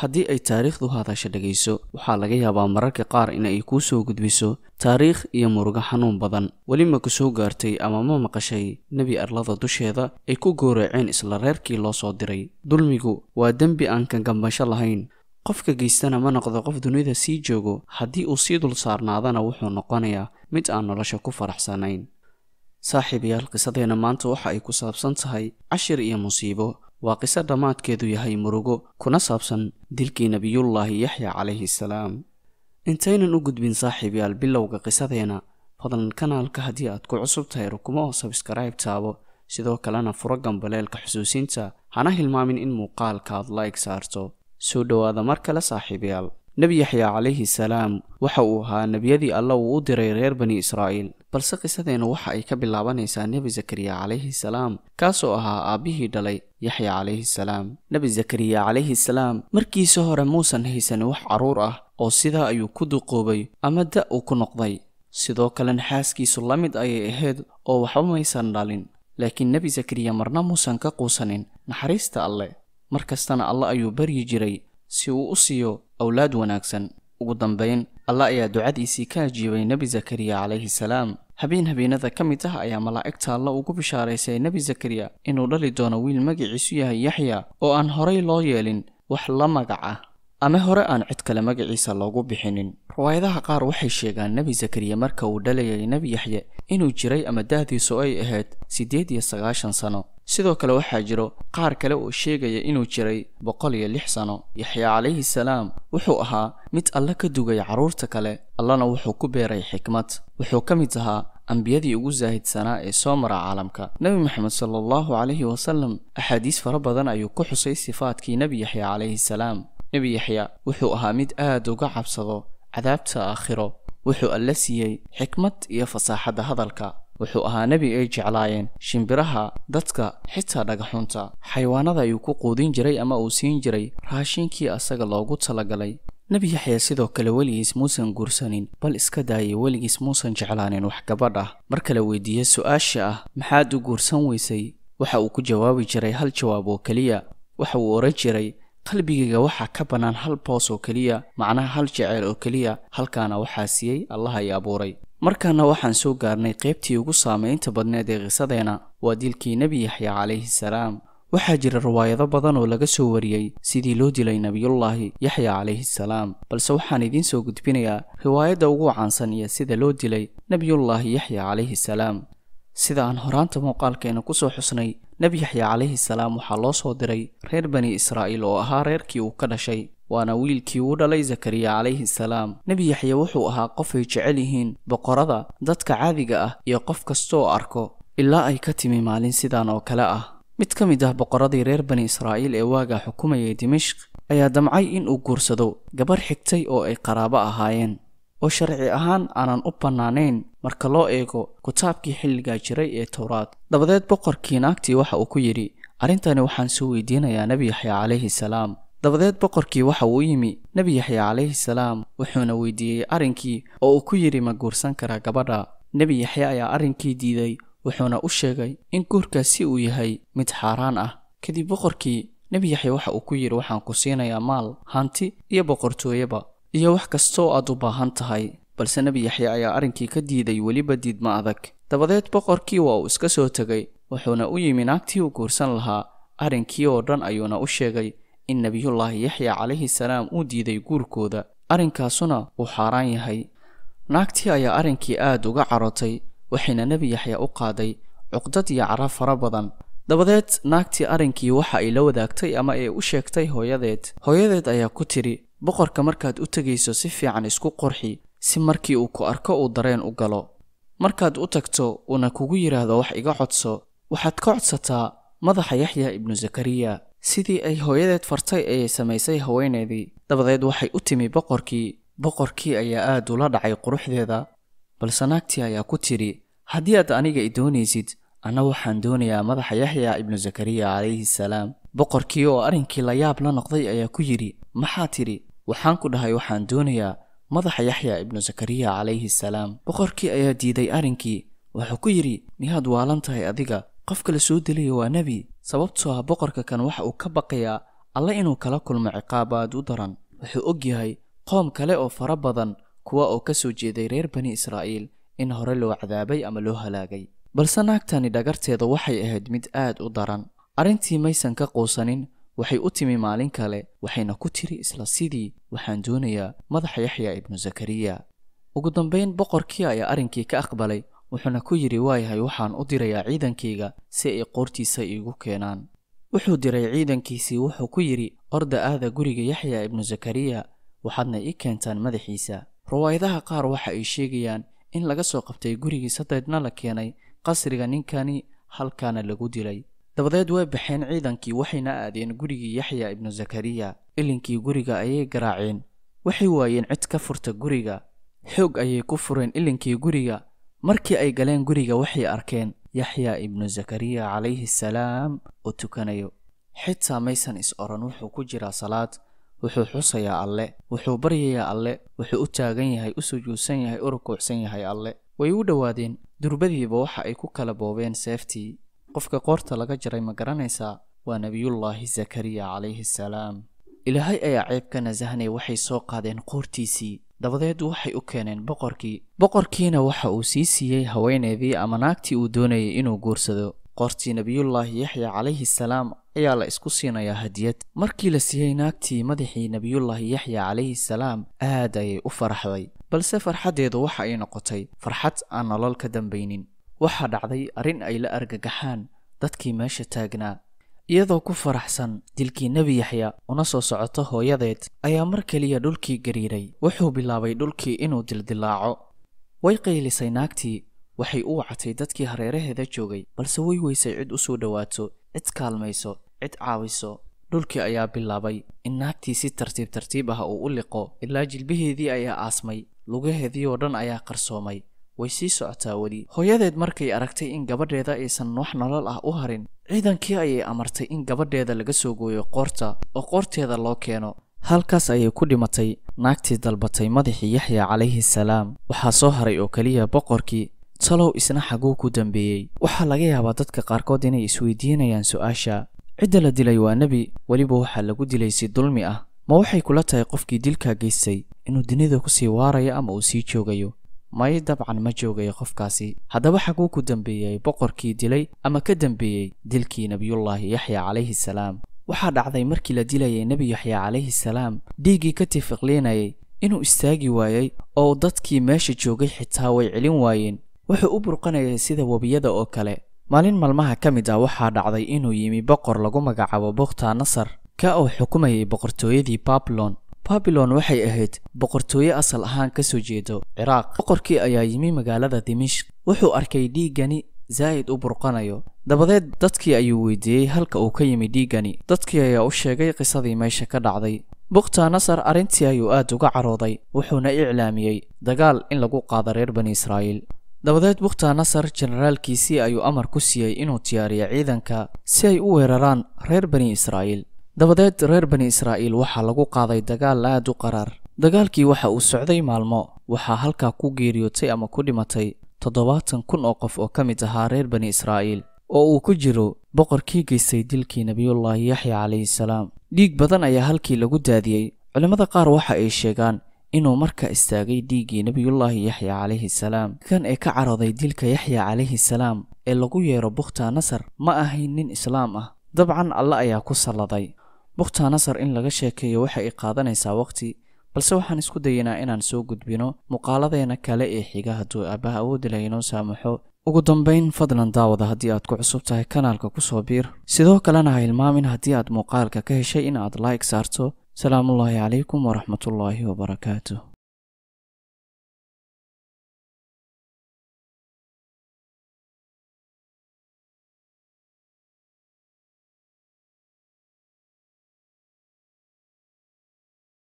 haddii ay taariikhdu hadasha dhegayso waxaa laga yaabaa mararka qaar in ay kuu soo gudbiso taariikh iyo murugo xanuun badan weli ma ku soo gaartay ama ma maqashay nebi arlada dusheeda ay ku gooraceen isla reerkii loo soo diray dulmigu waa dembi aan kangambasho lahayn qofka geystana ma noqdo qof dunida sii joogo haddii uu sii dul saarnaadana wuxuu noqonayaa mid aan nolosha ku faraxsanayn saaxiibayaal qisadeenna maanta waxa ay ku saabsan tahay cashir iyo musiibo waa qiso dhammaadkeedu yahay murugo kuna saabsan dilkii nebiyullaahi yaxya calayhi salaam intaynan u gudbin saaxiibayaal bilowga qisadeena fadlan kanaalka haddii aad ku cusub tahay rukumo oo sabskrayb taabo sidoo kalena furo gambaleelka xusuusinta hana hilmaamin in muuqaalka aad like saarto soo dhowaada mar kale saaxiibayaal nebi yaxya calayhi salaam waxa uu ahaa nebiyadii alla uu u diray reer bani israa'iil balse qisadeennu waxa ay ka bilaabanaysaa nebi zakariya calayhi salaam kaasoo ahaa aabbihii dhalay yaxya calayhi salaam nebi zakariya calayhi salaam markiisa hore muusan haysanin wax carruur ah oo sidaa ayuu ku duqoobay ama da' uu ku noqday sidoo kalena xaaskiisu la mid ayay ahayd oo waxba maysan dhalin laakiin nebi zakariya marna muusan ka quusanin naxariista alleh mar kastana alle ayuu baryi jiray si uu u siiyo awlaad wanaagsan ugu dambayn alla ayaa ducadiisii ka ajiibay nebi zakariya calayhi salaam habeen habeenada ka mid ah ayaa malaa'igta alla ugu bishaaraysay nebi zakariya inuu dhali doono wiil magaciisu yahay yaxya oo aan horay loo yeelin wax la magac ah ama hore aan cid kale magaciisa loogu bixinin riwaayadaha qaar waxay sheegaan nebi zakariya marka uu dhalayay nebi yaxye inuu jiray ama da'diisu ay ahayd siddeed iyo sagaashan sano sidoo kale waxaa jiro qaar kale oo sheegaya inuu jiray boqol iyo lix sano yaxya calayhi salaam wuxuu ahaa mid alle ka dugay carruurta kale allana wuxuu ku beeray xikmad wuxuu ka mid ahaa ambiyadii ugu saahidsanaa ee soo mara caalamka nebi moxamed sala allahu calayhi wasalam axaadiis fara badan ayuu ku xusay sifaadkii nebi yaxya calayhi salaam nebi yaxya wuxuu ahaa mid aad uga cabsado cadaabta aakhiro wuxuu alle siiyey xikmad iyo fasaaxadda hadalka wuxuu ahaa nebi ay jeclaayeen shimbiraha dadka xitaa dhagaxunta xayawaanada ayuu ku quudin jiray ama uu siin jiray raashinkii asaga loogu talagalay nebi yaxya sidoo kale weligiis muusan guursanin bal iska daayay weligiis muusan jeclaanin wax gabadh ah mar kale weydiiye su-aasha ah maxaad u guursan weysay waxa uu ku jawaabi jiray hal jawaab oo keliya waxa uu odhan jiray qalbigayga waxaa ka bannaan hal boos oo keliya macnaha hal jeceyl oo keliya halkaana waxaa siiyey allah ay abuuray markaana waxaan soo gaarnay qaybtii ugu saamaynta badneed ee qisadeena waa dilkii nebi yaxya calayhi salaam waxaa jira riwaayado badan oo laga soo wariyey sidii loo dilay nebiyullaahi yaxya calayhi salaam balse waxaan idiin soo gudbinayaa riwaayadda ugu caansan iyo sida loo dilay nebiyullaahi yaxya calayhi salaam sida aan horaanta muuqaalkeena kusoo xusnay nebi yaxya calayhi salaam waxaa loo soo diray reer bani israa'iil oo ahaa reerkii uu ka dhashay waana wiilkii uu dhalay zakariya calayhi salaam nebi yaxya wuxuu ahaa qof ay jecel yihiin boqorada dadka caadiga ah iyo qof kasta oo arko ilaa ay ka timi maalin sidan oo kale ah mid ka mid ah boqoradii reer bani israa'iil ee waagaa xukumayay dimashq ayaa damcay in uu guursado gabarh xigtay oo ay qaraabo ahaayeen oo sharci ahaan aanan u bannaanayn marka loo eego kitaabkii xilligaa jiray ee towraad dabadeed boqorkii naagtii waxa uu ku yidhi arrintani waxaan soo weydiinayaa nebi yaxya calayhi salaam dabadeed boqorkii waxa uu yimi nebi yaxya calayhi salaam wuxuuna weydiiyey arrinkii oo uu ku yidhi ma guursan karaa gabadha nebi yaxya ayaa arrinkii diiday wuxuuna u sheegay in guurkaasi uu yahay mid xaaraan ah kadib boqorkii nebi yaxya waxa uu ku yidhi waxaan ku siinayaa maal hanti iyo boqortooyaba iyo wax kasta oo aad u baahan tahay balse nebi yaxya ayaa arrinkii ka diiday weliba diidma adag dabadeed boqorkii waa uu iska soo tegay wuxuuna u yimi naagtii uu guursan lahaa arrinkii oo dhan ayuuna u sheegay in nebiyullaahi yaxya calayhi salaam uu diiday guurkooda arrinkaasuna uu xaaraan yahay naagtii ayaa arrinkii aad uga carotay waxayna nebi yaxya u qaaday cuqdad iyo cara fara badan dabadeed naagtii arrinkii waxa ay la wadaagtay ama ay u sheegtay hooyadeed hooyadeed ayaa ku tidhi boqorka markaad u tegayso si fiican isku qurxi si markii uu ku arko uu dareen u galo markaad u tagto uuna kugu yidhaahdo wax iga codso waxaad ka codsataa madaxa yaxya ibnu zakariya sidii ay hooyadeed fartay ayay samaysay haweeneedii dabadeed waxay u timi boqorkii boqorkii ayaa aad ula dhacay quruxdeeda balse naagtii ayaa ku tidhi haddii aad aniga i doonaysid anna waxaan doonayaa madaxa yaxya ibnu zakariya calayhi salaam boqorkii oo arrinkii la yaab la noqday ayaa ku yidhi maxaa tidhi waxaan ku dhahay waxaan doonayaa madaxa yaxya ibnu zakariya calayhi salaam boqorkii ayaa diiday arrinkii wuxuu ku yidhi miyaad waalan tahay adiga qofka la soo delaya waa nebi sababtoo ah boqorka kan waxa uu ka baqayaa alle inuu kala kulmo ciqaab aad u daran wuxuu og yahay qoom kale oo fara badan kuwa oo ka soo jeeday reer bani israa'iil in hore loo cadaabay ama loo halaagay balse naagtani dhagarteeda waxay ahayd mid aad u daran arrintii maysan ka quusanin waxay u timi maalin kale waxayna ku tiri isla sidii waxaan doonayaa madaxa yaxya ibnu zakariya ugu dambayn boqorkii ayaa arrinkii ka aqbalay wuxuuna ku yidhi waayahay waxaan u dirayaa ciidankayga si ay qoortiisa iigu keenaan wuxuu diray ciidankiisii wuxuu ku yidhi orda aada guriga yaxya ibnu zakariya waxaadna ii keentaan madaxiisa riwaayadaha qaar waxa ay sheegayaan in laga soo qabtay gurigiisa daydna la keenay qasriga ninkani halkaana lagu dilay dabadeed way baxeen ciidankii waxayna aadeen gurigii yaxya ibnu zakariya ilinkii guriga ayay garaaceen waxay waayeen cid ka furta guriga xoog ayay ku fureen ilinkii guriga markii ay galeen guriga waxay arkeen yaxya ibnu zakariya calayhi salaam oo tukanayo xitaa maysan is odhan wuxuu ku jiraa salaad wuxuu xusayaa alle wuxuu baryayaa alle wuxuu u taagan yahay u sujuudsan yahay u rukuucsan yahay alle way u dhowaadeen durbadiiba waxa ay ku kala boobeen seeftii qofka qoorta laga jaray ma garanaysaa waa nebiyullaahi zakariya calayhi salaam ilaahay ayaa ceeb ka nasahnay waxay soo qaadeen qoortiisii dabadeed waxay u keeneen boqorkii boqorkiina waxa uu sii siiyey haweeneedii ama naagtii uu doonayay inuu guursado qoortii nebiyullaahi yaxya calayhi salaam ayaa la isku siinayaa hadiyad markii la siiyey naagtii madaxii nebiyullaahi yaxya calayhi salaam aad ayay u faraxday balse farxaddeedu waxa ay noqotay farxad aan nolol ka dambaynin waxaa dhacday arrin ay la argagaxaan dadkii meesha taagnaa iyadoo ku faraxsan dilkii nebi yaxya una soo socoto hooyadeed ayaa mar keliya dhulkii gariiray wuxuu bilaabay dhulkii inuu dildilaaco way qaylisay naagtii waxay u wacatay dadkii hareeraheeda joogay balse way weysay cid u soo dhowaato cid kaalmayso cid caawiso dhulkii ayaa bilaabay in naagtii si tartiib tartiib ah uu u liqo ilaa jilbaheedii ayaa aasmay lugaheedii oo dhan ayaa qarsoomay way sii socotaa weli hooyadeed markay aragtay in gabadheeda aysan wax nolol ah u harin ciidankii ayay amartay in gabadheeda laga soo gooyo qoorta oo qoorteeda loo keeno halkaas ayay ku dhimatay naagtii dalbatay madaxii yaxya calayhi salaam waxaa soo haray oo keliya boqorkii talow isna xaguu ku dambeeyey waxaa laga yaabaa dadka qaarkood inay isweydiinayaan su-aasha cidda la dilay waa nebi weliba waxaa lagu dilay si dulmi ah ma waxay kula tahay qofkii dilkaa geystay inuu dunida kusii waarayo ama uu sii joogayo may dabcan ma joogayo qofkaasi haddaba xaguu ku dambeeyey boqorkii dilay ama ka dambeeyey dilkii nebiyullaahi yaxya calayhi salaam waxaa dhacday markii la dilayay nebi yaxya calayhi salaam dhiiggii ka tifiqliinayay inuu istaagi waayey oo dadkii meesha joogay xitaa way celin waayeen wuxuu u burqanayay sida webiyada oo kale maalin maalmaha ka mid ah waxaa dhacday inuu yimi boqor lagu magacaabo bukhta nasar ka oo xukumayay boqortooyadii babilon babilon waxay ahayd boqortooye asal ahaan ka soo jeedo ciraaq boqorkii ayaa yimi magaalada dimishk wuxuu arkay dhiiggani zaa'id u burqanayo dabadeed dadkii ayuu weydiiyey halka uu ka yimi dhiiggani dadkii ayaa u sheegay qisadii meesha ka dhacday bukhta nasar arrintii ayuu aad uga carooday wuxuuna iclaamiyey dagaal in lagu qaado reer bani israa'iil dabadeed bukhta nasar jenaraalkiisii ayuu amar ku siiyey inuu diyaariyo ciidanka si ay u weeraraan reer bani israa'iil dabadeed reer bani israa'iil waxaa lagu qaaday dagaal aad u qaraar dagaalkii waxa uu socday maalmo waxaa halkaa ku geeriyootay ama ku dhimatay toddobaatan kun oo qof oo ka mid ahaa reer bani israa'iil oo uu ku jiro boqorkii geystay dilkii nebiyullaahi yaxya calayhi salaam dhiig badan ayaa halkii lagu daadiyey culimmada qaar waxa ay sheegaan inuu marka istaagay dhiiggii nebiyullaahi yaxya calayhi salaam kan ee ka carooday dilka yaxya calayhi salaam ee lagu yeero bukhta nasar ma ahayn nin islaam ah dabcan alle ayaa ku salladay bukhta nasar in laga sheekeeyo waxa ay qaadanaysaa waqti balse waxaan isku dayaynaa inaan soo gudbino muuqaaladeena kale ee xiga hadduu aabbaha awoodi laha inoo saamaxo ugu dambayn fadlan daawada haddii aad ku cusub tahay kanaalka kusoo biir sidoo kalena ha hilmaamin haddii aad muuqaalka ka heshay in aad like saarto salaamullaahi calaykum waraxmatullaahi wabarakaatuh